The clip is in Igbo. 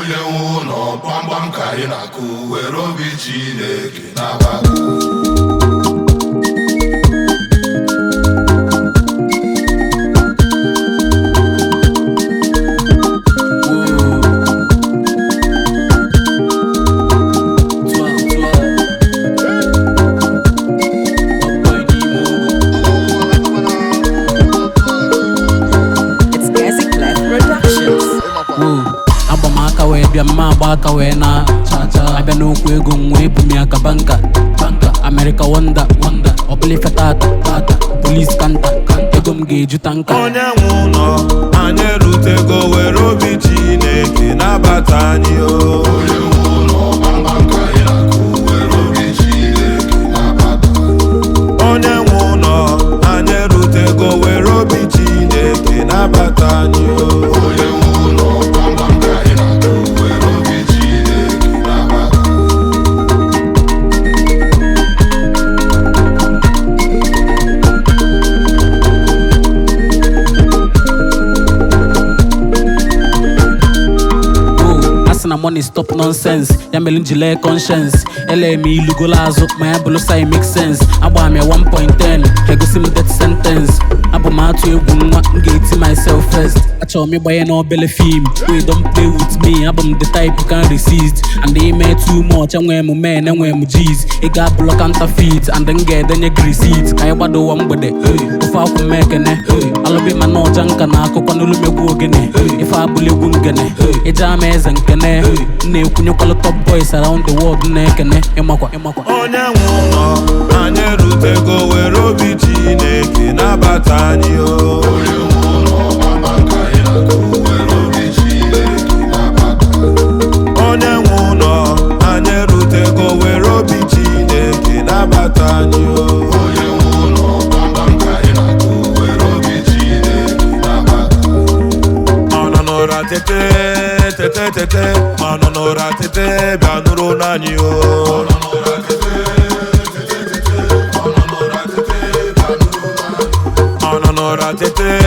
onye nwe ụlọ gbamgbam ka anyị na-akụ were obi Chineke nabata It's Gazi Clef Productions. Woo. agba m aka wee bịa mma agba aka wee na abịa n'okwu ego m wee bu m ya ka banka banka America wonder wonder ọbụla ife tata tata polis kanta ego m ga-eju tanka onye nwe ụlọ anyị erutego were obi chineke nabata anyị o onye nwe ụlọ gbamgbam ka anyị na-akụ were obi Chineke nabata onye nwe ụlọ anyị erutego were obi chineke nabata anyị o onye nwe ụlọ gbamgbam ka anyị na-akụ were obi Chineke nabata Oh, asị na money stop nonsense ya mere njile conscience ele m ilugolo azụ ma ya bụrụ sai make sense agba m ya 1.10 egosi m death sentence abụ m atụ egwu nwa m ga-eti myself first achọrọ m ịgbanye n'obele fim wey don play with me abụ m the type you can resist and ime too much enwee m men enwee m g's ị ga-abụlọ counterfeit and m ga-edenye gị receipt ka anyị gbado ụwa mgbede ofe akwụ m ekene alụbi ma na ọja nka na akụkọ n'olumegwu ogene ife abụla egwu ngene ịja ama eze nkene m na-ekwunyekwalụ top boys around the world na-ekene ịmakwa ịmakwa onye nwe ụlọ anyị erutego were obi chineke nabata anyị o onye nwe ụlọ gbamgbam ka anyị na-akụ were obi Chineke nabata onye nwe ụlọ anyị erutego were obi chineke nabata anyị o onye nwe ụlọ gbamgbam ka anyị na-akụ were obi Chineke nabata ọ nọ n'ụra tete tete tete ọ nọ n'ụra tete bịa nụrụ n'anyị o ọ nọ n'ụra tete